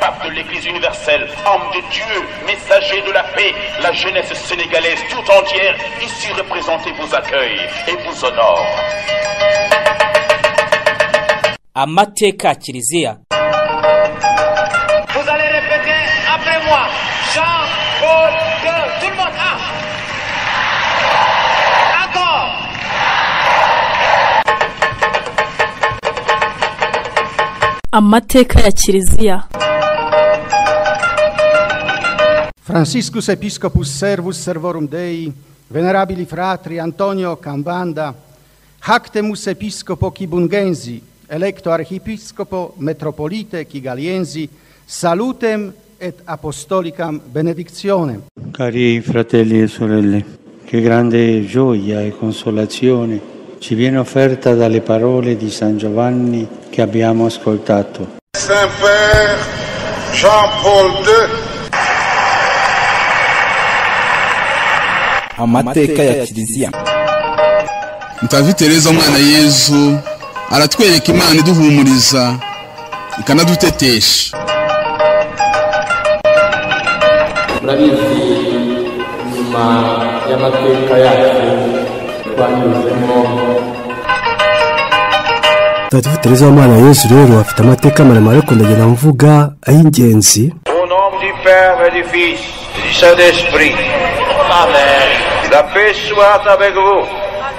pape de l'Église universelle, homme de Dieu, messager de la paix, la jeunesse sénégalaise tout entière ici représentée vous accueille et vous honore. amateka kiliziya Vous allez répéter après moi. Jean, Paul, II. Tout le monde. Un. Encore. amateka ya kiliziya Franciscus Episcopus Servus Servorum Dei, venerabili fratri Antonio Cambanda, Hactemus Episcopo Kibungensi, electo Archiepiscopo Metropolite Kigaliensi, salutem et apostolicam benedictionem. Cari fratelli e sorelle, che grande gioia e consolazione ci viene offerta dalle parole di San Giovanni che abbiamo ascoltato. Saint-Père Jean-Paul II, amateka ya kiliziya mutagatifu tereza umwana yezu aratwereka imana iduhumuriza ikanadutetesha murabizi nyuma y'amateka yacu twanyuzemo mutagatifu tereza w'umwana yesu rero afite amateka maremare ariko ndagenda mvuga ay'ingenzi Au nom du Père et du Fils, du Saint-Esprit. Amen. La paix soit avec vous.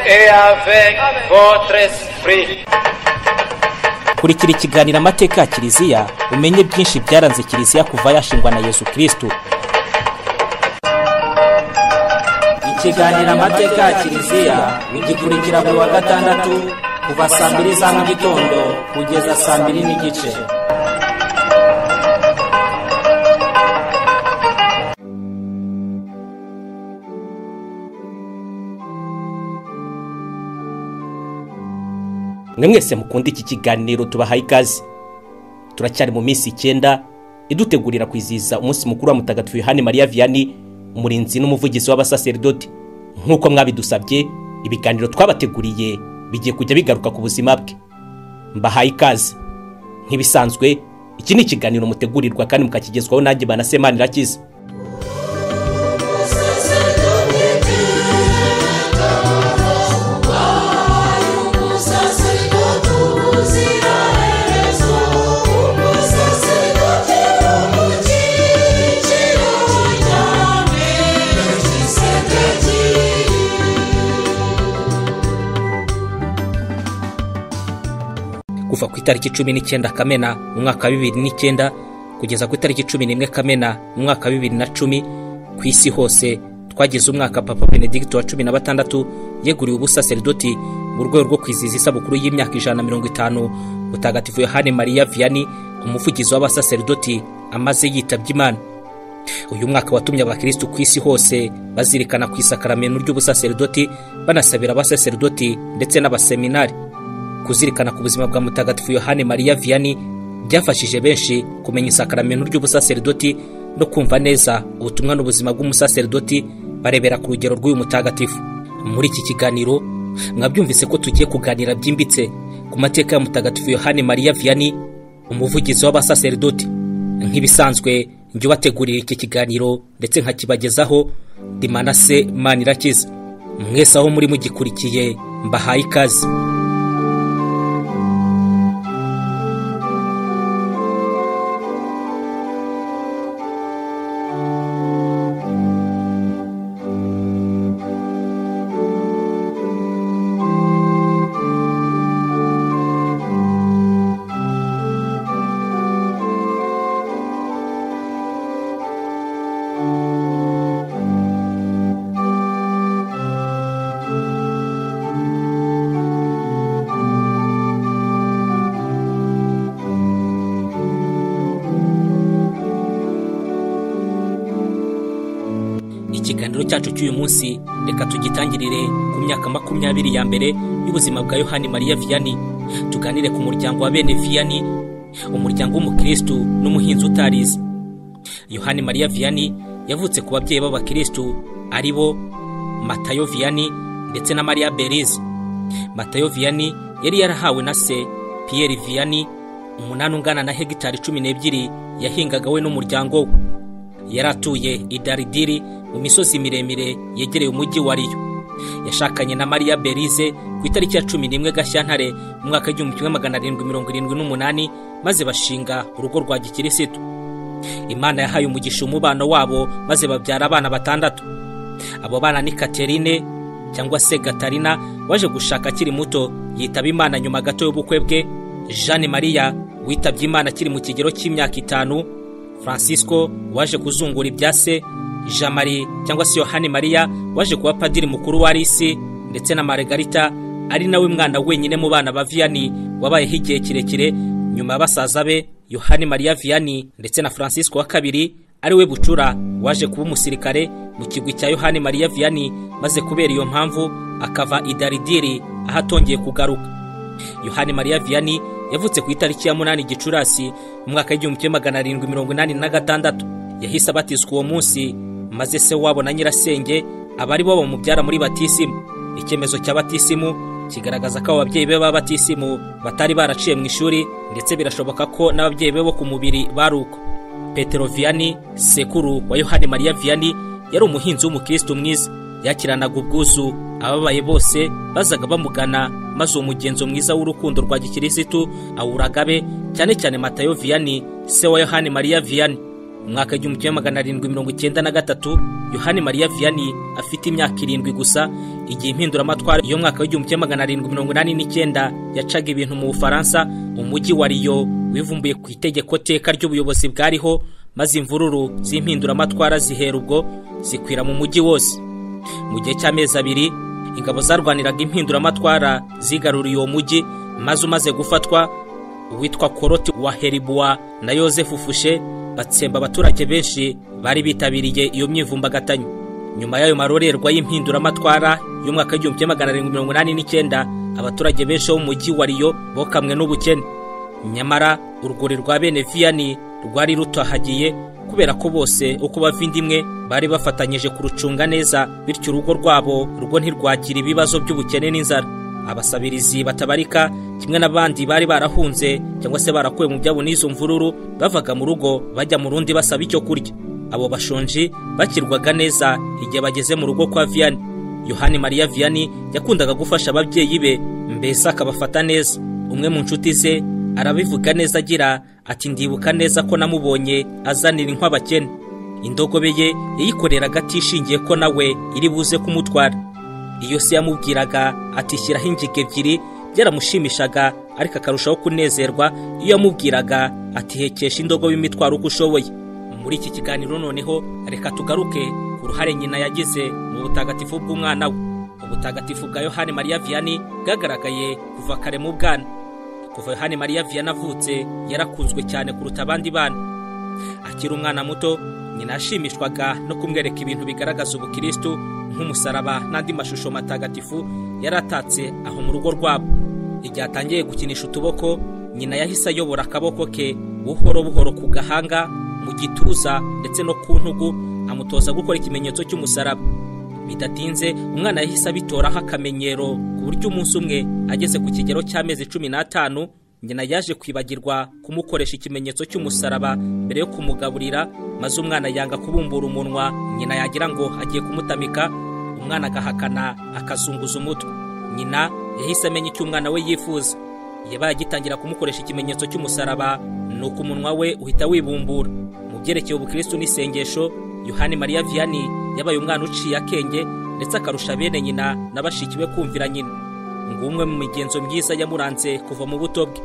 Et avec votre esprit. kurikira ikiganiro amateka ya kiliziya umenye byinshi byaranze kiliziya kuva yashingwa na yesu kirisito ikiganiro amateka ya kiliziya ugikurikira ku wa gatandatu kuva saa mbiri za mu gitondo kugeza saa mbiri n'igice mwe mwese mukunda iki kiganiro tubahaye ikaze turacyari mu minsi icyenda idutegurira kwizihiza umunsi mukuru wa mutagatifu yohani mariya viyani umurinzi n'umuvugizi w'abasaserdoti nk'uko mwabidusabye ibiganiro twabateguriye bigiye kujya bigaruka ku buzima bwe mbahaye ikaze nk'ibisanzwe iki ni ikiganiro mutegurirwa kandi mukakigezwaho nanjye banasemana irakiza kuva ku itariki cumi n'icyenda kamena mu mwaka wa bibiri n'icyenda kugeza ku itariki cumi n'imwe kamena mu mwaka wa bibiri na cumi ku isi hose twagize umwaka papa benedicto wa cumi na batandatu yeguriwe ubusaserdoti mu rwego rwo kwizihiza isabukuru y'imyaka ijana na mirongo itanu mutagatifu yohane mariya viyani umuvugizi w'abasaserdoti amaze yitabye imana uyu mwaka watumye abakirisitu ku isi hose bazirikana ku isakaramento ry'ubusaserdoti banasabira abasaserdoti ndetse n'abaseminari kuzirikana ku buzima bwa mutagatifu yohane mariya viyani byafashije benshi kumenya isakaramento ry'ubusaserdoti no kumva neza ubutumwa n'ubuzima bw'umusaserdoti barebera ku rugero rw'uyu mutagatifu muri iki kiganiro mwabyumvise ko tugiye kuganira byimbitse ku mateka ya mutagatifu yohane mariya viyani umuvugizi w'abasaserdoti nk'ibisanzwe njye ubategurira iki kiganiro ndetse nkakibagezaho dimanase manirakiza mwese aho muri mugikurikiye mbahaye ikaze ikiganiro cyacu cy'uyu munsi reka tugitangirire ku myaka makumyabiri ya mbere y'ubuzima bwa yohani mariya viyani tuganire ku muryango wa bene viyani umuryango w'umukirisitu n'umuhinzi utarize yohani mariya viyani yavutse ku babyeyi b'abakirisitu ari bo matayo viyani ndetse na mariya berize matayo viyani yari yarahawe na se piyeri viyani umunani ungana na hegitari cumi n'ebyiri yahingaga we n'umuryango we yari atuye i daridiri mu misozi miremire yegereye umujyi wa riyo yashakanye na mariya berize ku itariki ya cumi n'imwe gashyantare mu mwaka w'igihumbi kimwe magana arindwi mirongo irindwi n'umunani maze bashinga urugo rwa gikirisitu imana yahaye umugisha umubano wabo maze babyara abana batandatu abo bana ni katerine cyangwa se gatarina waje gushaka akiri muto yitaba imana nyuma gato y'ubukwe bwe jeanne maria witabye imana akiri mu kigero cy'imyaka itanu francisco waje kuzungura ibya se jean marie cyangwa se yohani maria waje kuba padiri mukuru wa risi ndetse na margarita ari nawe mwana wenyine mu bana ba viyani wabayeho igihe kirekire nyuma ya basaza be yohani maria viyani ndetse na francisco wa kabiri ari we bucura waje kuba umusirikare mu kigwi cya yohani mariya viyani maze kubera iyo mpamvu akava idaridiri aho atongeye kugaruka yohani mariya viyani yavutse ku itariki ya munani gicurasi mu mwaka w'igihumbi kimwe magana arindwi mirongo inani na gatandatu yahise abatizwa uwo munsi maze se wabo na nyirasenge abari bo bamubyara muri batisimu icyemezo cya batisimu kigaragaza ko abo babyeyi be baba batisimu batari baraciye mu ishuri ndetse birashoboka ko n'ababyeyi be bo ku mubiri bari uko petero viyani sekuru wa yohani mariya viyani yari umuhinzi w'umukristo mwiza yakiranaga ubwuzu ababaye bose bazaga bamugana maze uwo mugenzo mwiza w'urukundo rwa gikirisitu awuraga be cyane cyane matayo viyani se wa yohani mariya viyani mu mwaka w'igihumbi kimwe magana arindwi mirongo icyenda na gatatu yohani mariya viyani afite imyaka irindwi gusa igihe impinduramatwara yo mwaka w'igihumbi kimwe magana arindwi mirongo inani n'icyenda yacaga ibintu mu bufaransa umujyi wa riyo wivumbuye ku itegeko teka ry'ubuyobozi bwariho maze imvururu z'impinduramatwara zihera ubwo zikwira mu mujyi wose mu gihe cy'amezi abiri ingabo zarwaniraga impinduramatwara zigaruriye uwo mujyi maze umaze gufatwa uwitwa koroti wa heribuwa na yosefu fushe batsemba abaturage benshi bari bitabiriye iyo myivumbagatanya nyuma y'ayo marorerwa y'impinduramatwara y'umwaka w'igihumbi kimwe magana arindwi mirongo inani n'icyenda abaturage benshi bo mu mujyi wa riyo bokamwe n'ubukene nyamara urwuri rwa bene viyani rwari rutahagiye kubera ko bose uko bavindimwe bari bafatanyije kurucunga neza bityo urugo rwabo rugo ntirwagira ibibazo by'ubukene n'inzara abasabirizi batabarika kimwe n'abandi bari barahunze cyangwa se barakuwe mu byabo n'izo mvururu bavaga mu rugo bajya mu rundi basaba icyo kurya abo bashonji bakirwaga neza igihe bageze mu rugo kwa viyani yohani mariya viyani yakundaga gufasha ababyeyi be mbese akabafata neza umwe mu nshuti ze arabivuga neza agira ati ndibuka neza ko namubonye azanira inkwabakene indogobe ye yayikoreraga atishingiye ko nawe iri buze kumutwara iyo se yamubwiraga ati shyiraho ingiga ebyiri byaramushimishaga ariko akarushaho kunezerwa iyo yamubwiraga ati hekesha indogobe imitwaro uko ushoboye muri iki kiganiro noneho reka tugaruke ku ruhare nyina yagize mu butagatifu bw'umwana we ubutagatifu bwa yohani mariya viyani bwagaragaye kuva kare mu bwana kuva yohani mariya viyana avutse yarakunzwe cyane kuruta abandi bana akiri umwana muto nyina yashimishwaga no kumwereka ibintu bigaragaza ubukirisitu nk'umusaraba n'andi mashusho matagatifu yari atatse aho mu rugo rwabo igihe atangiye gukinisha utuboko nyina yahise ayobora akaboko ke buhoro buhoro ku gahanga mu gituza ndetse no ku ntugu amutoza gukora ikimenyetso cy'umusaraba bidatinze umwana yahise abitoraho akamenyero ku buryo umunsi umwe ageze ku kigero cy'amezi cumi n'atanu nyina yaje kwibagirwa kumukoresha ikimenyetso cy'umusaraba mbere yo kumugaburira maze umwana yanga kubumbura umunwa nyina yagira ngo agiye kumutamika umwana agahakana akazunguza umutwe nyina yahise amenya icyo umwana we yifuza yabaye agitangira kumukoresha ikimenyetso cy'umusaraba ni uko umunwa we uhita wibumbura mu byerekeye ubukristo n'isengesho yohani mariya viyani yabaye umwana uciye akenge ndetse akarusha bene nyina na bashiki be kumvira nyina ngo umwe mu migenzo myiza yamuranze kuva mu buto bwe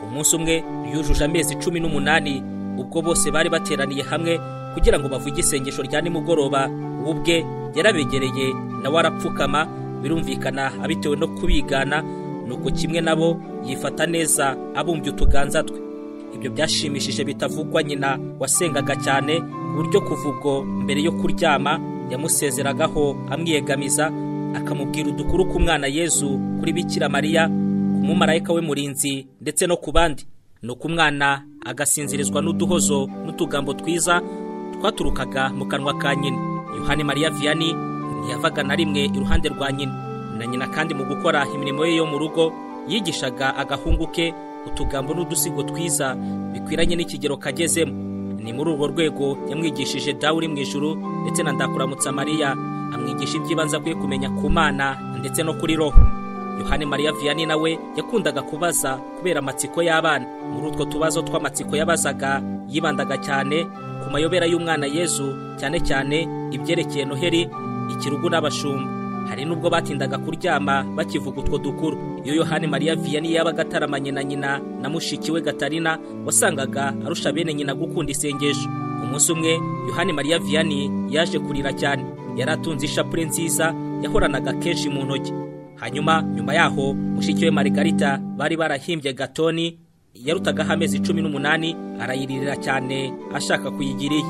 umunsi umwe yujuje amezi cumi n'umunani ubwo bose bari bateraniye hamwe kugira ngo bavuge isengesho rya nimugoroba we ubwe yarabegereye nawe arapfukama birumvikana abitewe no kubigana nuko kimwe nabo yifata neza abumbye utuganza twe ibyo byashimishije bitavugwa nyina wasengaga cyane buryo kuva ubwo mbere yo kuryama yamusezeragaho amwiyegamiza akamubwira udukuru ku mwana yezu kuri bikira mariya ku mumarayika we murinzi ndetse no ku bandi ni uko umwana agasinzirizwa n'uduhozo n'utugambo twiza twaturukaga mu kanwa ka nyina yohani mariya viyani ntiyavaga na rimwe iruhande rwa nyina na nyina kandi mu gukora imirimo ye yo mu rugo yigishaga agahungu ke utugambo n'udusigo twiza bikwiranye n'ikigero kagezemo ni muri urwo rwego yamwigishije dawe uri mu ijuru ndetse na ndakuramutsa mariya amwigisha iby'ibanze akwiye kumenya ku mana ndetse no kuri roho yohani mariya viyani nawe yakundaga kubaza kubera amatsiko y'abana muri utwo tubazo tw'amatsiko yabazaga yibandaga cyane ku mayobera y'umwana yezu cyane cyane ibyerekeye noheri ikirugu n'abashumba hari n'ubwo batindaga kuryama bakivuga utwo dukuru iyo yohani mariya viyani yabaga ataramanye na nyina na mushiki we gatarina wasangaga arusha bene nyina gukunda isengesho umunsi umwe yohani mariya viyani yaje kurira cyane yari atunze ishapure nziza yahoranaga kenshi mu ntoki hanyuma nyuma yaho mushiki we marigarita bari barahimbye gatoni yarutagaho amezi cumi n'umunani arayiririra cyane ashaka kuyigira iye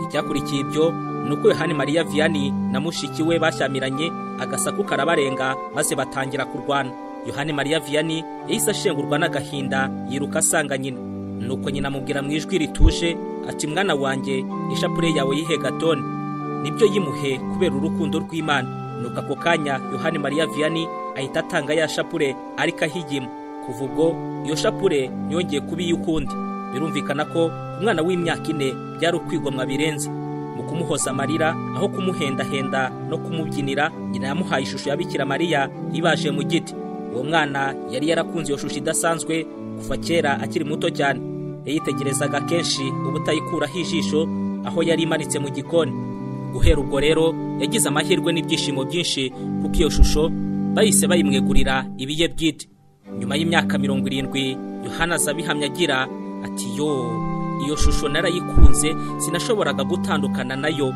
icyakurikiye ibyo ni uko yohani mariya viyani na mushiki we bashyamiranye agasaku karabarenga maze batangira kurwana yohani mariya viyani yahise ashengurwa n'agahinda yiruka asanga nyina nuko nyina amubwira mu ijwi rituje ati mwana wanjye ishapure yawe yihe gatoni nibyo yimuhe kubera urukundo rw'imana nuko ako kanya yohani mariya viyani ahita atanga ya shapure ariko ahigima kuva ubwo iyo shapure yongeye kuba iyo ukundi birumvikana ko umwana w'imyaka ine byari ukwigomwa birenze mu kumuhoza amarira aho kumuhendahenda no kumubyinira nyina yamuhaye ishusho ya bikira mariya ibaje mu giti uwo mwana yari yarakunze iyo shusho idasanzwe kuva kera akiri muto cyane yayitegerezaga kenshi ubutayikuraho ijisho aho yari imanitse mu gikoni guhera ubwo rero yagize amahirwe n'ibyishimo byinshi kuko iyo shusho bahise bayimwegurira ibiye bwite nyuma y'imyaka mirongo irindwi yohana abihamya agira ati yo iyo shusho narayikunze sinashoboraga gutandukana nayo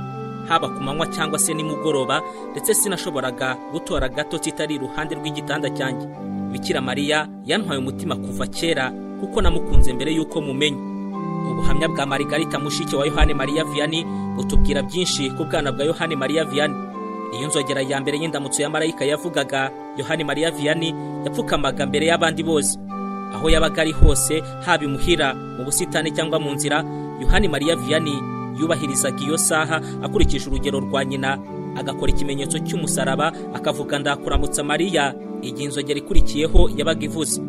haba ku manywa cyangwa se nimugoroba ndetse sinashoboraga gutora gato kitari iruhande rw'igitanda cyanjye bikira mariya yantwaye umutima kuva kera kuko namukunze mbere y'uko mumenya ubuhamya bwa marigarita mushiki wa yohani mariya viyani butubwira byinshi ku bwana bwa yohani mariya viyani iyo nzogera ya mbere y'indamutso ya marayika yavugaga yohani mariya viyani yapfukamaga mbere y'abandi bose aho yabaga ari hose haba imuhira mu busitani cyangwa mu nzira yohani mariya viyani yubahirizaga iyo saha akurikije urugero rwa nyina agakora ikimenyetso cy'umusaraba akavuga ndakuramutsa mariya igihe inzogera ikurikiyeho yabaga ivuze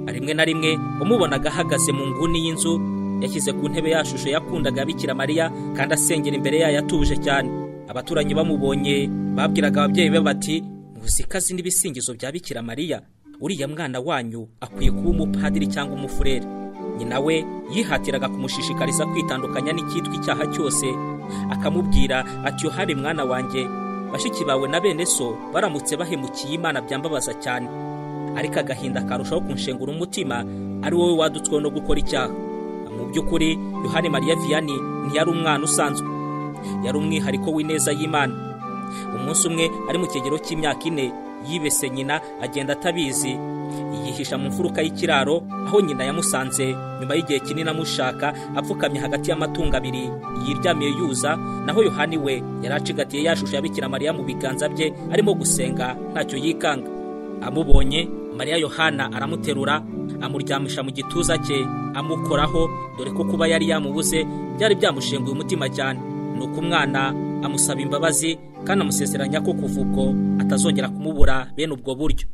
rimwe na rimwe wamubonaga ahagaze mu nguni y'inzu yashyize ku ntebe ya shusho yakundaga bikira mariya kandi asengera imbere yayo atuje cyane abaturanyi bamubonye babwiraga ababyeyi be bati muzi ko azi n'ibisingizo bya bikira mariya uriya mwana wanyu akwiye kuba umupadiri cyangwa umufurere nyina we yihatiraga kumushishikariza kwitandukanya n'icyitwa icyaha cyose akamubwira ati yohani mwana wanjye bashiki bawe na bene so baramutse bahemukiye imana byambabaza cyane ariko agahinda karushaho kunshengura umutima ari wowe wadutsweho no gukora icyaha mu by'ukuri yohani mariya viyani ntiyari umwana usanzwe yari umwihariko w'ineza y'imana umunsi umwe ari mu kigero cy'imyaka ine yibese nyina agenda atabizi yihisha mu mfuruka y'ikiraro aho nyina yamusanze nyuma y'igihe kinini amushaka apfukamye hagati y'amatungo abiri yiryamiye yuza naho yohani we yari acigatiye ya shusho ya bikira mariya mu biganza bye arimo gusenga ntacyo yikanga amubonye mariya yohana aramuterura amuryamisha mu gituza cye amukoraho dore ko kuba yari yamubuze byari byamushenguye umutima cyane ni uko umwana amusaba imbabazi kandi amusezeranya ko kuva ubwo atazongera kumubura bene ubwo buryo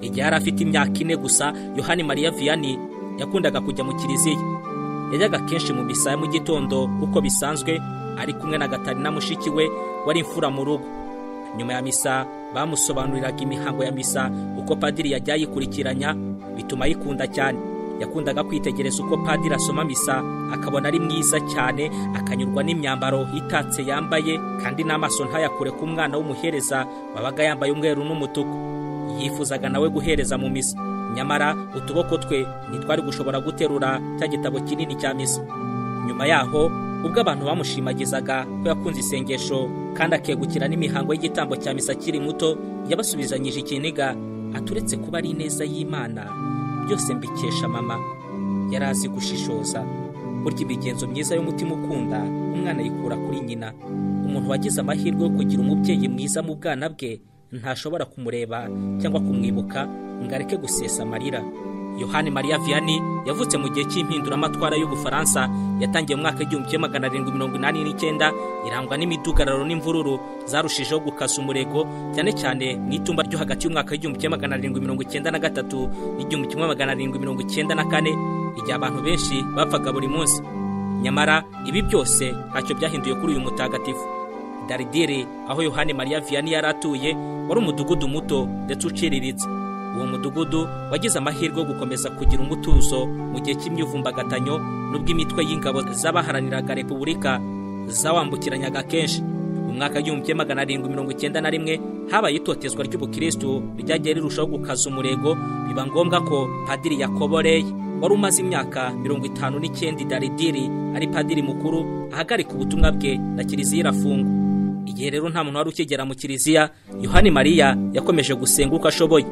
igihe yari afite imyaka ine gusa yohani mariya viyani yakundaga kujya mu kiliziya yajyaga kenshi mu misa ya mu gitondo uko bisanzwe ari kumwe na gatarina mushiki we wari imfura mu rugo nyuma ya misa bamusobanuriraga imihango ya misa uko padiri yajya ayikurikiranya bituma ayikunda cyane yakundaga kwitegereza uko padiri asoma misa akabona ari mwiza cyane akanyurwa n'imyambaro itatse yambaye kandi n'amaso ntayakure ku mwana w'umuhereza wabaga yambaye umweru n'umutuku yifuzaga nawe guhereza mu misa nyamara utuboko twe ntitwari gushobora guterura cya gitabo kinini cya misa nyuma yaho ubwo abantu bamushimagizaga ko yakunze isengesho kandi akegukira n'imihango y'igitambo cya misa akiri muto yabasubizanyije ikiniga aturetse kuba ari ineza y'imana byose mbikesha mama yari azi gushishoza burya imigenzo myiza y'umutima ukunda umwana ayikura kuri nyina umuntu wagize amahirwe yo kugira umubyeyi mwiza mu bwana bwe ntashobora kumureba cyangwa kumwibuka ngo areke gusesa amarira yohani mariya viyani yavutse mu gihe cy'impinduramatwara y'ubufaransa yatangiye mu mwaka w'igihumbi kimwe magana arindwi mirongo inani n'icyenda irangwa n'imidugararo n'imvururu zarushijeho gukasa umurego cyane cyane mu itumba ryo hagati y'umwaka w'igihumbi kimwe magana arindwi mirongo icyenda na gatatu n'igihumbi kimwe magana arindwi mirongo icyenda na kane igihe abantu benshi bapfaga buri munsi nyamara ibi byose ntacyo byahinduye kuri uyu mutagatifu daridire aho yohani mariya viyani yari atuye wari umudugudu muto ndetse uciriritse uwo mudugudu wagize amahirwe yo gukomeza kugira umutuzo mu gihe cy'imyivumbagatanyo n'ubw'imitwe y'ingabo z'abaharaniraga repubulika zawambukiranyaga kenshi mu mwaka w'igihumbi kimwe magana arindwi mirongo icyenda na rimwe habaye itotezwa ry'ubukirisitu ryagiye rirushaho gukaza umurego biba ngombwa ko padiri yakoboreye wari umaze imyaka mirongo itanu n'icyenda daridiri ari padiri mukuru ahagarika ubutumwa bwe na kiliziya irafungwa igihe rero nta muntu wari ukigera mu kiliziya yohani mariya yakomeje gusenga uko ashoboye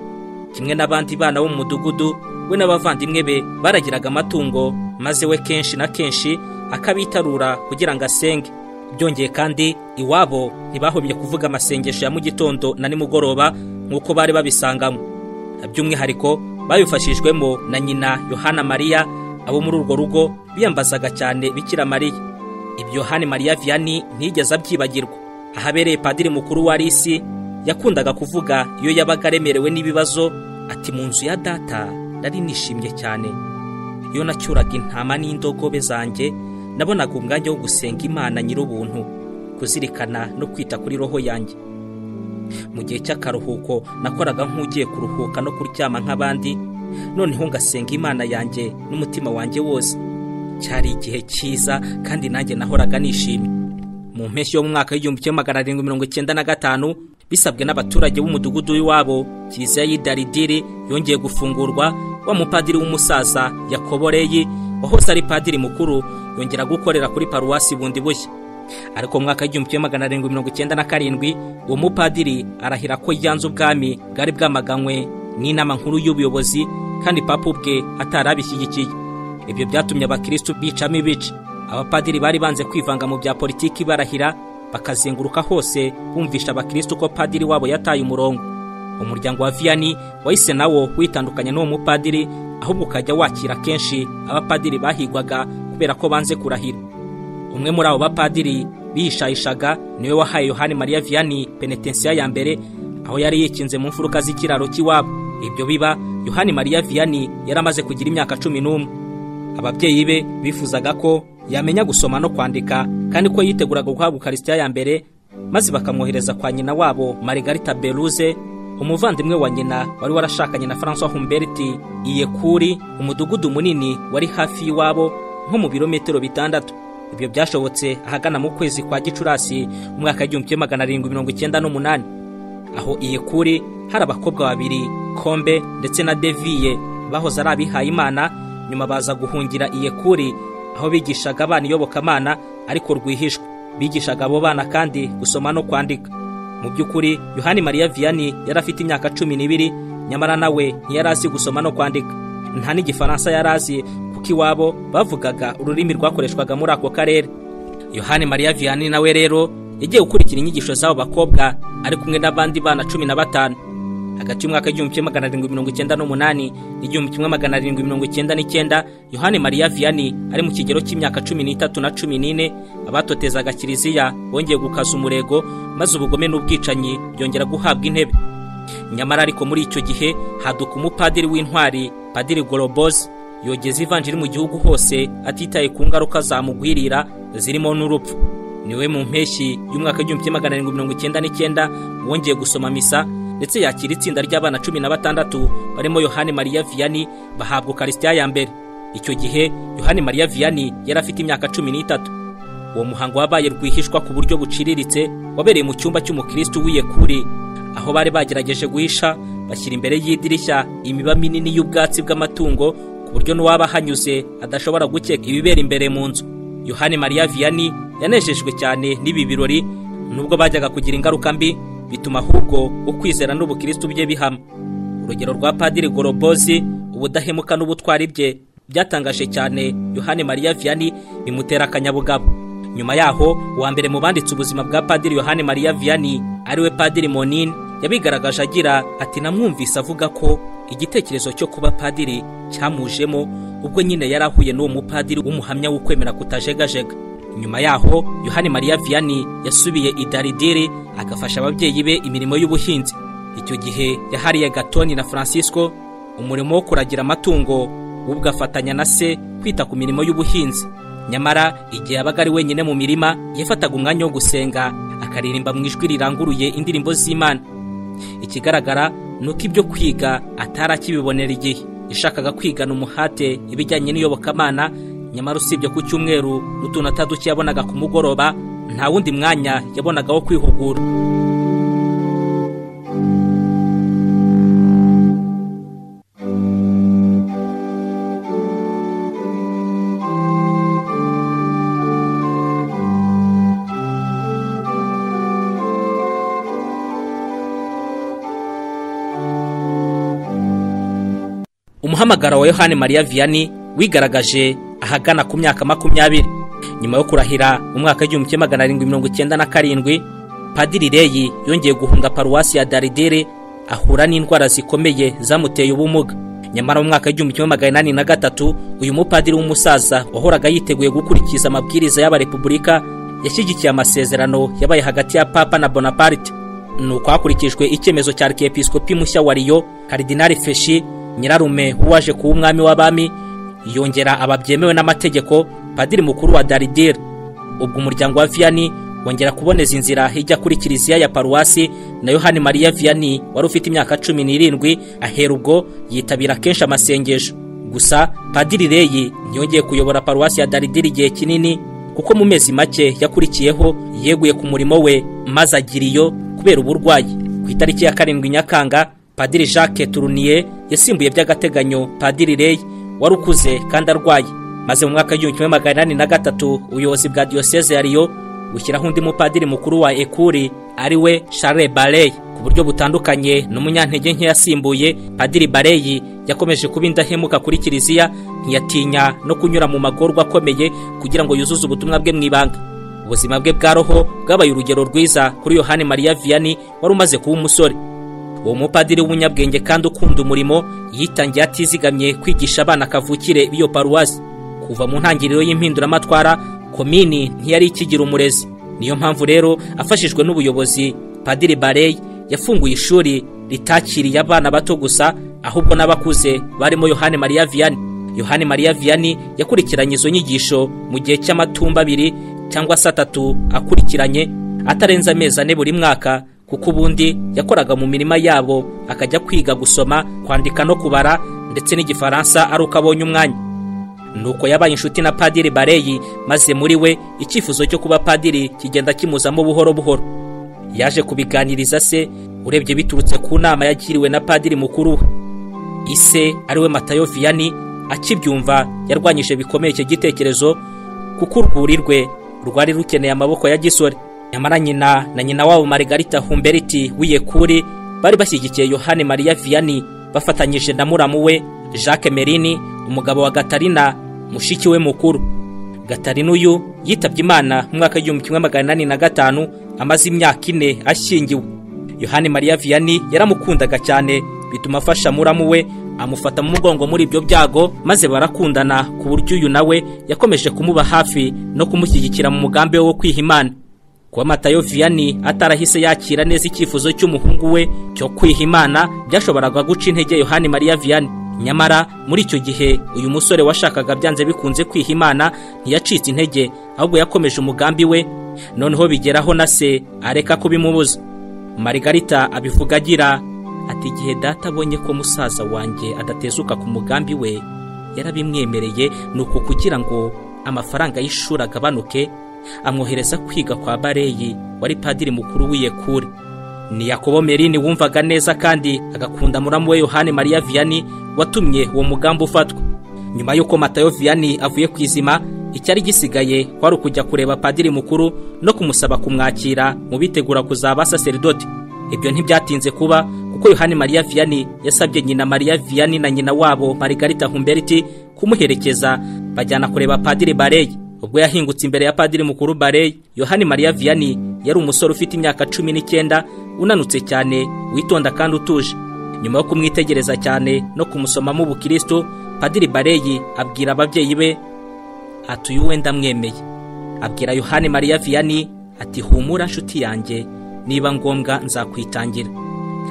kimwe n'abandi bana bo mu mudugudu we n'abavandimwe be baragiraga amatungo maze we kenshi na kenshi akabitarura kugira ngo asenge byongeye kandi iwabo ntibahobye kuvuga amasengesho ya mu gitondo na nimugoroba nk'uko bari babisangamo by'umwihariko babifashijwemo na nyina yohana mariya abo muri urwo rugo biyambazaga cyane bikira mariya ibyo yohani mariya viyani ntiyigeze abyibagirwa ahabereye padiri mukuru wa risi yakundaga kuvuga iyo yabaga aremerewe n'ibibazo ati mu nzu ya data nari nishimye cyane iyo nacyuraga intama n'indogobe zanjye nabonaga umwanya wo gusenga imana nyir'ubuntu kuzirikana no kwita kuri roho yanjye mu gihe cy'akaruhuko nakoraga nk'ugiye kuruhuka no kuryama nk'abandi noneho ngasenga imana yanjye n'umutima wanjye wose cyari igihe cyiza kandi nanjye nahoraga nishimye mu mpeshyi yo mu mwaka w'igihumbi kimwe magana arindwi mirongo icyenda na gatanu bisabwe n'abaturage b'umudugudu w'iwabo kiliziya y'idaridiri yongeye gufungurwa wa mupadiri w'umusaza yakoboreye wahoze ari padiri mukuru yongera gukorera kuri paruwasi bundi bushya ariko mu mwaka w'igihumbi kimwe magana arindwi mirongo icyenda na karindwi uwo mupadiri arahira ko yanze ubwami bwari bwamaganywe n'inama nkuru y'ubuyobozi kandi papa ubwe atari abishyigikiye ibyo byatumye abakirisitu bicamo ibice abapadiri bari banze kwivanga mu bya politiki barahira bakazenguruka hose bumvisha abakirisitu ko padiri wabo yataye umurongo umuryango wa viyani wahise nawo witandukanya n'uwo mupadiri ahubwo ukajya wakira kenshi abapadiri bahigwaga kubera ko banze kurahira umwe muri abo bapadiri bihishayishaga niwe wahaye yohani mariya viyani penetensiya ya mbere aho yari yikinze mu mfuruka z'ikiraro cy'iwabo ibyo biba yohani mariya viyani yari amaze kugira imyaka cumi n'umwe ababyeyi be bifuzaga ko yamenya gusoma no kwandika kandi ko yiteguraga guhabwa ukarisitiya ya mbere maze bakamwohereza kwa nyina wabo marigarita beruze umuvandimwe wa nyina wari warashakanye na francois humberti iyekuri umudugudu munini wari hafi y'iwabo nko mu birometero bitandatu ibyo byashobotse ahagana mu kwezi kwa gicurasi umwaka w'igihumbi kimwe magana arindwi mirongo icyenda n'umunani aho iyekuri hari abakobwa babiri kombe ndetse na deviye bahoze ari abihaye imana nyuma baza guhungira iyekuri aho bigishaga abana iyobokamana ariko rwihishwa bigishaga abo bana kandi gusoma no kwandika mu by'ukuri yohani mariya viyani yari afite imyaka cumi n'ibiri nyamara nawe ntiyari azi gusoma no kwandika nta n'igifaransa yari azi kuko iwabo bavugaga ururimi rwakoreshwaga muri ako karere yohani mariya viyani nawe rero yagiye gukurikira inyigisho z'abo bakobwa ari kumwe n'abandi bana cumi na batanu hagati y'umwaka w'igihumbi kimwe magana arindwi mirongo icyenda n'umunani n'igihumbi kimwe magana arindwi mirongo icyenda n'icyenda yohani mariya viyani ari mu kigero cy'imyaka cumi n'itatu na cumi n'ine abatotezaga kiliziya bongeye gukaza umurego maze ubugome n'ubwicanyi byongera guhabwa intebe nyamara ariko muri icyo gihe haduka umupadiri w'intwari padiri gorobozi yogeza ivanjiri mu gihugu hose atitaye ku ngaruka zamugwirira zirimo n'urupfu niwe mu mpeshyi y'umwaka w'igihumbi kimwe magana arindwi mirongo icyenda n'icyenda wongeye gusoma misa ndetse yakira itsinda ry'abana cumi na batandatu barimo yohani mariya viyani bahabwa ukarisitiya ya mbere icyo gihe yohani mariya viyani yari afite imyaka cumi n'itatu uwo muhango wabaye rwihishwa ku buryo buciriritse wabereye mu cyumba cy'umukirisitu w'iyekuri aho bari bagerageje guhisha bashyira imbere y'idirishya imiba minini y'ubwatsi bw'amatungo ku buryo n'uwaba ahanyuze adashobora gukeka ibibera imbere mu nzu yohani mariya viyani yanejejwe cyane n'ibi birori nubwo bajyaga kugira ingaruka mbi bituma ahubwo ukwizera n'ubukirisitu bye bihama urugero rwa padiri gorobozi ubudahemuka n'ubutwari bye byatangaje cyane yohani mariya viyani bimutera akanyabugabo nyuma yaho uwa mbere mu banditse ubuzima bwa padiri yohani mariya viyani ariwe padiri monini yabigaragaje agira ati namwumvise avuga ko igitekerezo cyo kuba padiri cyamujemo ubwo nyine yari ahuye n'uwo mupadiri w'umuhamya w'ukwemera kutajegajega nyuma yaho yohani mariya viyani yasubiye i daridiri agafasha ababyeyi be imirimo y'ubuhinzi icyo gihe yahariye gatoni na francisco umurimo wo kuragira amatungo ubwo afatanya na se kwita ku mirimo y'ubuhinzi nyamara igihe yabaga ari wenyine mu mirima yafataga umwanya wo gusenga akaririmba mu ijwi riranguruye indirimbo z'imana ikigaragara ni uko ibyo kwiga atari akibibonera igihe yashakaga kwigana umuhate ibijyanye n'iyobokamana nyamara usibye ku cyumweru n'utuntu ataduke yabonaga ku mugoroba nta wundi mwanya yabonaga wo kwihugura umuhamagaro wa yohani mariya viyani wigaragaje ahagana ku myaka makumyabiri nyuma yo kurahira mu mwaka w'igihumbi kimwe magana arindwi mirongo icyenda na karindwi padiri reyi yongeye guhunga paruwasi ya daridere ahura n'indwara zikomeye zamuteye ubumuga nyamara mu mwaka w'igihumbi kimwe magana inani na gatatu uyu mupadiri w'umusaza wahoraga yiteguye gukurikiza amabwiriza y'abarepubulika yashyigikiye amasezerano yabaye hagati ya papa na bonaparte ni uko hakurikijwe icyemezo cya arikepisikopi mushya wa riyo karidinari feshi nyirarume w'uwaje kuba umwami w'abami yongera ababyemewe n'amategeko padiri mukuru wa daridire ubwo umuryango wa viyani wongera kuboneza inzira ijya kuri kiliziya ya paruwasi na yohani mariya viyani wari ufite imyaka cumi n'irindwi ahera ubwo yitabira kenshi amasengesho gusa padiri reyi ntiyongeye kuyobora paruwasi ya daridire igihe kinini kuko mu mezi make yakurikiyeho yeguye ku murimo we maze agira iyo kubera uburwayi ku itariki ya karindwi nyakanga padiri jacques turuniye yasimbuye by'agateganyo padiri reyi wari ukuze kandi arwaye maze mu mwaka w'igihumbi kimwe magana inani na gatatu ubuyobozi bwa diyoseze ya riyo bushyiraho undi mupadiri mukuru wa ekuri ari we share barey ku buryo butandukanye n'umunyantege nke yasimbuye padiri barey yakomeje kuba indahemuka kuri kiliziya ntiyatinya no kunyura mu magorwa akomeye kugira ngo yuzuze ubutumwa bwe mu ibanga ubuzima bwe bwa roho bwabaye urugero rwiza kuri yohani mariya viyani wari umaze kuba umusore uwo mupadiri w'umunyabwenge kandi ukunda umurimo yitangiye atizigamye kwigisha abana kavukire b'iyo paruwasi kuva mu ntangiriro y'impinduramatwara komini ntiyari ikigira umurezi niyo mpamvu rero afashijwe n'ubuyobozi padiri barey yafunguye ishuri ritakiriye abana bato gusa ahubwo n'abakuze barimo yohani mariya viyani yohani mariya viyani yakurikiranye izo nyigisho mu gihe cy'amatumba abiri cyangwa se atatu akurikiranye atarenze amezi ane buri mwaka kuko ubundi yakoraga mu mirima yabo akajya kwiga gusoma kwandika no kubara ndetse n'igifaransa ari uko abonye umwanya nuko yabaye inshuti na padiri bareyi maze muri we icyifuzo cyo kuba padiri kigenda kimuzamo buhoro buhoro yaje kubiganiriza se urebye biturutse ku nama yagiriwe na padiri mukuru we ise ariwe matayo viyani akibyumva yarwanyije bikomeye icyo gitekerezo kuko urwuri rwe rwari rukeneye amaboko ya gisore nyamara nyina na nyina wabo Margarita humberiti w'iyekuri bari bashyigikiye yohani mariya viyani bafatanyije na muramu we jacques merini umugabo wa gatarina mushiki we mukuru gatarina uyu yitabye imana mu mwaka w'igihumbi kimwe magana inani na gatanu amaze imyaka ine ashyingiwe yohani mariya viyani yaramukundaga cyane bituma afasha muramu we amufata mu mugongo muri ibyo byago maze barakundana ku buryo uyu nawe yakomeje kumuba hafi no kumushyigikira mu mugambi we wo kwiha imana kuba matayo viyani atarahise yakira neza icyifuzo cy'umuhungu we cyo kwiha imana byashoboraga guca intege yohani mariya viyani nyamara muri icyo gihe uyu musore washakaga byanze bikunze kwiha imana ntiyacitse intege ahubwo yakomeje umugambi we noneho bigeraho na se areka kubimubuza marigarita abivuga agira ati igihe data abonye ko musaza wanjye adatezuka ku mugambi we yarabimwemereye ni uku kugira ngo amafaranga y'ishuri agabanuke amwohereza kwiga kwa bareyi wari padiri mukuru w'iyekure ni yakobo merini wumvaga neza kandi agakunda muramu we yohani mariya viyani watumye uwo mugambi ufatwa nyuma y'uko matayo viyani avuye ku izima icyari gisigaye kwari ukujya kureba padiri mukuru no kumusaba kumwakira mu bitegura kuzaba saseridoti ibyo ntibyatinze kuba kuko yohani mariya viyani yasabye nyina mariya viyani na nyina wabo marigarita humberiti kumuherekeza bajyana kureba padiri bareyi ubwo yahingutse imbere ya padiri mukuru barey yohani mariya viyani yari umusore ufite imyaka cumi n'icyenda unanutse cyane witonda kandi utuje nyuma yo kumwitegereza cyane no kumusomamo ubukristo padiri bareyi abwira ababyeyi be ati uyu wenda amwemeye abwira yohani mariya viyani ati humura nshuti yanjye niba ngombwa nzakwitangira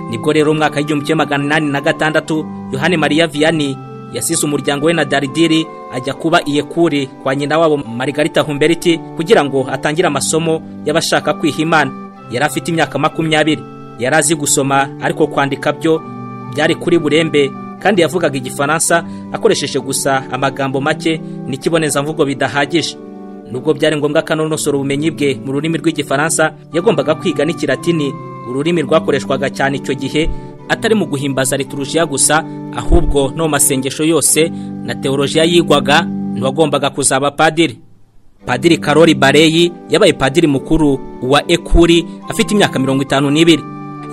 nibwo rero umwaka w'igihumbi kimwe magana inani na gatandatu yohani mariya viyani yasize umuryango we na daridiri ajya kuba iyekuri kwa nyina wabo marigarita humberiti kugira ngo atangire amasomo y'abashaka kwiha imana yari afite imyaka makumyabiri yari azi gusoma ariko kwandika byo byari kuri burembe kandi yavugaga igifaransa akoresheje gusa amagambo make n'ikibonezamvugo bidahagije nubwo byari ngombwa akanonosora ubumenyi bwe mu rurimi rw'igifaransa yagombaga kwiga n'ikiratini ururimi rwakoreshwaga cyane icyo gihe atari mu guhimbaza liturujiya gusa ahubwo no mu masengesho yose na teolojiya yigwaga ntiwagombaga kuzaba padiri padiri karori bareyi yabaye padiri mukuru wa ekuri afite imyaka mirongo itanu n'ibiri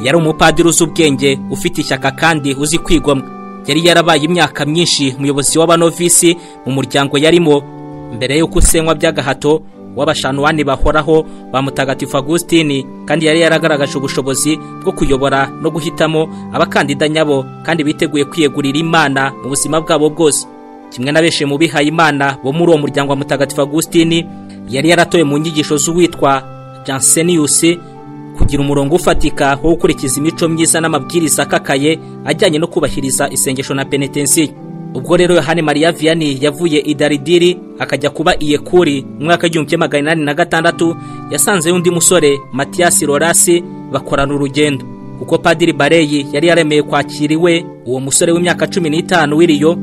yari umupadiri uzi ubwenge ufite ishyaka kandi uzi kwigomwa yari yarabaye imyaka myinshi umuyobozi w'abanovisi mu muryango yarimo mbere y'uko usenywa by'agahato w'abashanuwani bahoraho ba mutagatifu agusitini kandi yari yaragaragaje ubushobozi bwo kuyobora no guhitamo abakandida nyabo kandi biteguye kwiyegurira imana mu buzima bwabo bwose kimwe na benshi mu bihaye imana bo muri uwo muryango wa mutagatifu agusitini yari yaratoye mu nyigisho z'uwitwa janseniyusi kugira umurongo ufatika wo gukurikiza imico myiza n'amabwiriza akakaye ajyanye no kubahiriza isengesho na penetensiyo ubwo rero yohani mariya viyani yavuye i daridiri akajya kuba iyekuri mu mwaka w'igihumbi kimwe magana inani na gatandatu yasanzeyo undi musore matiyasi lorasi bakorana urugendo kuko padiri bareyi yari yaremeye kwakiriwe uwo musore w'imyaka cumi n'itanu w'iriyo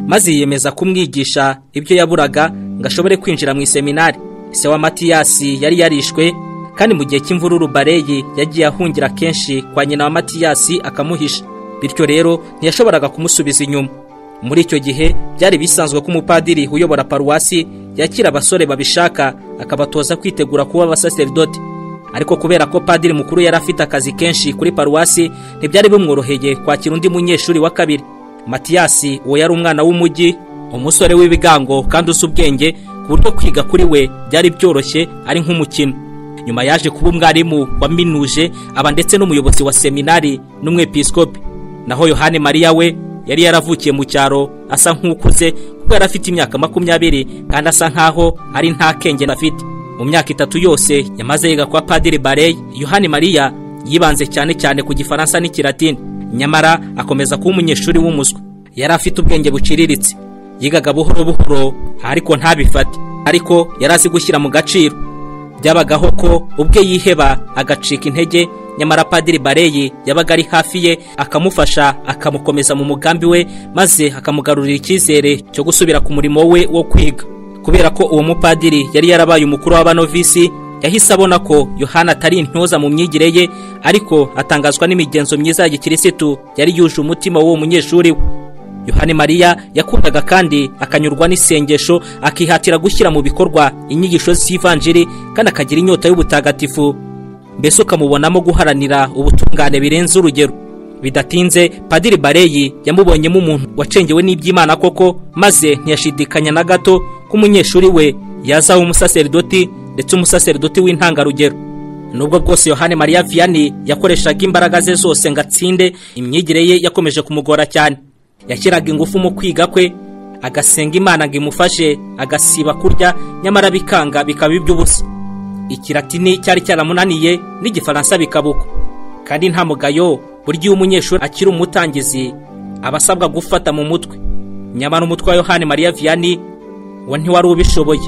maze yiyemeza kumwigisha ibyo yaburaga ngo ashobore kwinjira mu iseminari se wa matiyasi yari yarishwe kandi mu gihe cy'imvururu bareyi yagiye ahungira kenshi kwa nyina wa matiyasi akamuhisha bityo rero ntiyashoboraga kumusubiza inyuma muri icyo gihe byari bisanzwe ko umupadiri uyobora paruwasi yakira abasore babishaka akabatoza kwitegura kuba abasaserdoti ariko kubera ko padiri mukuru yari afite akazi kenshi kuri paruwasi ntibyari bimworoheye kwakira undi munyeshuri wa kabiri matiyasi uwo yari umwana w'umujyi umusore w'ibigango kandi uzi ubwenge ku buryo kwiga kuri we byari byoroshye ari nk'umukino nyuma yaje kuba umwarimu waminuje aba ndetse n'umuyobozi wa seminari n'umwepisikopi naho yohani mariya we yari yaravukiye mu cyaro asa nk'ukuze kuko yari afite imyaka makumyabiri kandi asa nk'aho ari nta kenge afite mu myaka itatu yose yamaze yiga kwa padiri barey yohani mariya yibanze cyane cyane ku gifaransa n'ikiratini nyamara akomeza kuba umunyeshuri w'umuswa yari afite ubwenge buciriritse yigaga buhoro buhoro ariko ntabifate ariko yari azi gushyira mu gaciro byabagaho ko ubwe yiheba agacika intege nyamara padiri bareyi yabaga ari hafi ye akamufasha akamukomeza mu mugambi we maze akamugarurira icyizere cyo gusubira ku murimo we wo kwiga kubera ko uwo mupadiri yari yarabaye umukuru w'abanovisi yahise abona ko yohana atari intoza mu myigire ye ariko atangazwa n'imigenzo myiza ya gikirisitu yari yuje umutima w'uwo munyeshuri we yohani mariya yakundaga kandi akanyurwa n'isengesho akihatira gushyira mu bikorwa inyigisho z'ivanjiri kandi akagira inyota y'ubutagatifu mbese ukamubonamo guharanira ubutungane birenze urugero bidatinze padiri bareyi yamubonyemo umuntu wacengewe n'iby'imana koko maze ntiyashidikanya na gato ko umunyeshuri we yazaba umusaseridoti ndetse umusaseridoti w'intangarugero nubwo bwose yohani mariya viyani yakoreshaga imbaraga ze zose ngo atsinde imyigire ye yakomeje kumugora cyane yashyiraga ingufu mu kwiga kwe agasenga imana ngo imufashe agasiba kurya nyamara bikanga bikaba iby'ubusa ikiratini cyari cyaramunaniye n'igifaransa bikabuka kandi nta mugayo burya iyo umunyeshuri akiri umutangizi aba asabwa gufata mu mutwe nyamara umutwe wa yohani mariya viyani we ntiwari ubishoboye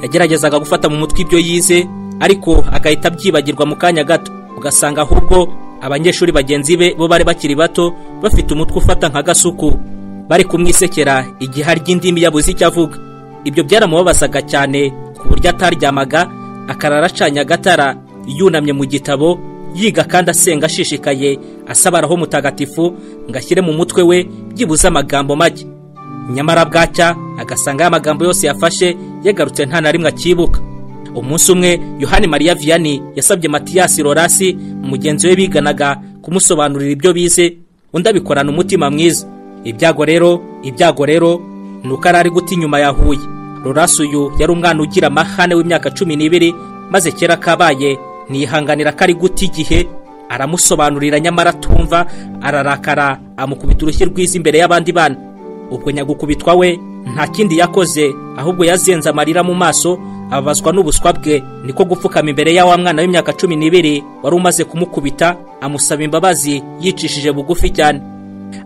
yageragezaga gufata mu mutwe ibyo yize ariko agahita abyibagirwa mu kanya gato ugasanga ahubwo abanyeshuri bagenzi be bo bari bakiri bato bafite umutwe ufata nka gasuku bari kumwisekera igihe arya indimi yabuze icyo avuga ibyo byaramubabazaga cyane ku buryo ataryamaga akarara acanye agatara yunamye mu gitabo yiga kandi asenga ashishikaye asabaraho mutagatifu ngo ashyire mu mutwe we byibuze amagambo make nyamara bwacya agasanga amagambo yose yafashe yagarutse nta na rimwe akibuka umunsi umwe yohani mariya viyani yasabye matiyasi lorasi mugenzi we biganaga kumusobanurira ibyo bize undi abikorana umutima mwiza ibyago rero ibyago rero ni uko ari ari guta inyuma yahuye Lorasi uyu yari umwana ugira amahane w'imyaka cumi n'ibiri maze kera kabaye ntiyihanganira ko ari guta igihe aramusobanurira nyamara atumva ararakara amukubita urushyi rwiza imbere y'abandi bana ubwo nyagukubitwa we nta kindi yakoze ahubwo yazenze amarira mu maso ababazwa n'ubuswa bwe niko gupfukama imbere ya wa mwana w'imyaka cumi n'ibiri wari umaze kumukubita amusaba imbabazi yicishije bugufi cyane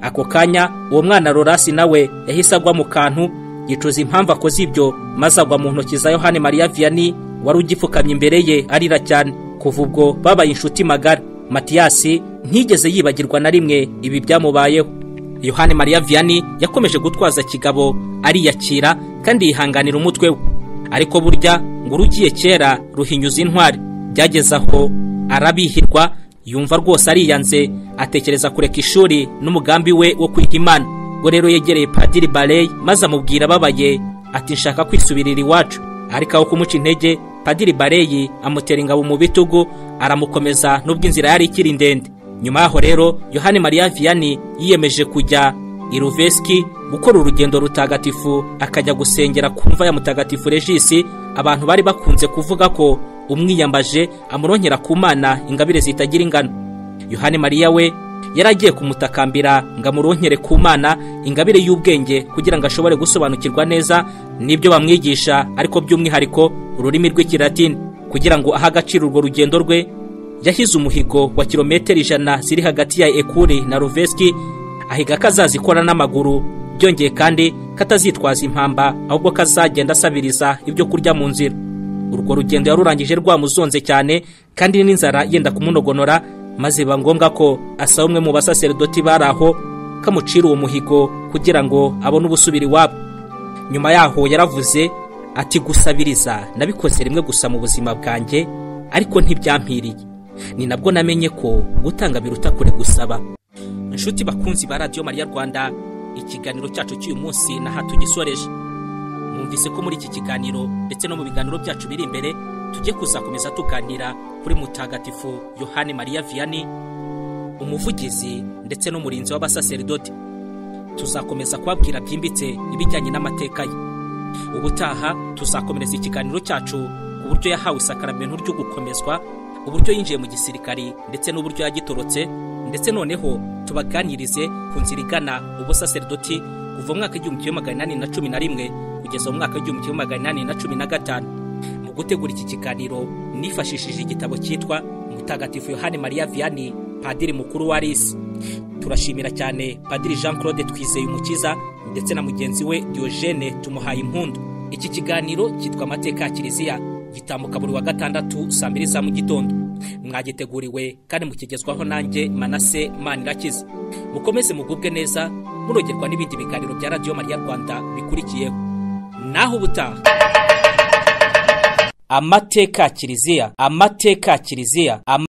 ako kanya uwo mwana Lorasi nawe yahise agwa mu kantu yicuza impamvu akoze ibyo maze agwa mu ntoki za yohani mariya viyani wari ugipfukamye imbere ye arira cyane kuva ubwo babaye inshuti magara matiyasi ntigeze yibagirwa na rimwe ibi byamubayeho yohani mariya viyani yakomeje gutwaza kigabo ariyakira kandi yihanganira umutwe we ariko burya ngo urugiye kera ruhinyuza intwari byageze aho arabihirwa yumva rwose ariyanze atekereza kureka ishuri n'umugambi we wo kwiga imana ngo rero yegereye padiri bareye maze amubwira ababaye ati nshaka kwisubirira iwacu ariko aho kumuca intege padiri bareyi amutera ingabo mu bitugu aramukomeza n'ubwo inzira yari ikiri ndende nyuma yaho rero yohani mariya viyani yiyemeje kujya i ruveski gukora urugendo rutagatifu akajya gusengera ku mva ya mutagatifu regisi abantu bari bakunze kuvuga ko umwiyambaje amurongera ku mana ingabire zitagira ingano yohani mariya we yari agiye kumutakambira ngo amurongere ku mana ingabire y'ubwenge kugira ngo ashobore gusobanukirwa neza n'ibyo bamwigisha ariko by'umwihariko ururimi rw'ikiratini kugira ngo ahe agaciro urwo rugendo rwe yahize umuhigo wa kilometero ijana ziri hagati ya ekuri na ruveski ahiga ko azazikora n'amaguru byongeye kandi ko atazitwaza impamba ahubwo ko azagenda asabiriza ibyo kurya mu nzira urwo rugendo yarurangije rwamuzonze cyane kandi n'inzara yenda kumunogonora maze biba ngombwa ko asaba umwe mu basaseridoti bari aho ko amucira uwo muhigo kugira ngo abone ubusubira iwabo nyuma yaho yaravuze ati gusabiriza nabikoze rimwe gusa mu buzima bwanjye ariko ntibyampiriye ni nabwo namenye ko gutanga biruta kure gusaba inshuti bakunzi ba radiyo mariya rwanda ikiganiro cyacu cy'uyu munsi na hato ugisoreje mwumvise ko muri iki kiganiro ndetse no mu biganiro byacu biri imbere tujye kuzakomeza tuganira kuri mutagatifu yohani mariya viyani umuvugizi ndetse n'umurinzi w'abasaseridoti tuzakomeza kubabwira byimbitse ibijyanye n'amateka ye ubutaha tuzakomereza ikiganiro cyacu ku buryo yahawe isakaramentu ryo gukomezwa uburyo yinjiye mu gisirikari ndetse n'uburyo yagitorotse ndetse noneho tubaganirize ku nzira igana ubusaseridoti kuva mu mwaka w'igihumbi kimwe magana inani na cumi na rimwe kugeza mu mwaka w'igihumbi kimwe magana inani na cumi na gatanu mu gutegura iki kiganiro nifashishije igitabo cyitwa mutagatifu yohani mariya viyani padiri mukuru wa risi turashimira cyane padiri jean claude twizeye umukiza ndetse na mugenzi we diogene tumuhaye impundu iki kiganiro cyitwa amateka ya kiliziya gitambuka buri wa gatandatu saa mbiri za mu gitondo mwagiteguriwe kandi mukigezwaho nanjye manase manirakiza mukomeze mugubwe neza murogerwa n'ibindi biganiro bya radiyo mariya rwanda bikurikiyeho naho ubutaha amateka kiliziya amateka kiliziya